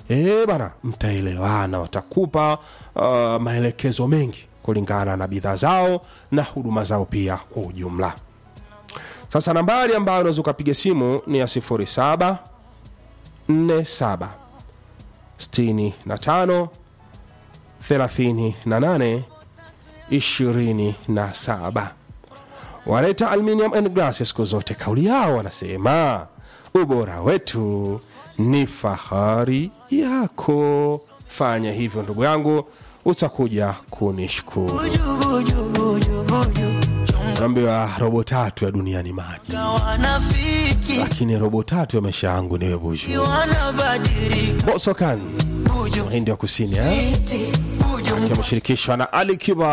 e, bana mtaelewana watakupa uh, maelekezo mengi kulingana na bidhaa zao na huduma zao pia kwa ujumla sasa nambari ambayo unaweza ukapiga simu ni ya 07 47 65 38 27 waleta aluminium and glass siku zote kauli yao wanasema ubora wetu ni fahari yako fanya hivyo ndugu yangu utakuja kunishukuru naambiwa robo tatu ya dunia ni maji wanafiki lakini robo tatu ya maisha yangu niwe buju wanabadilika bosokan buju hindi wa kusini eh? buju ameshirikishwa na ali kiba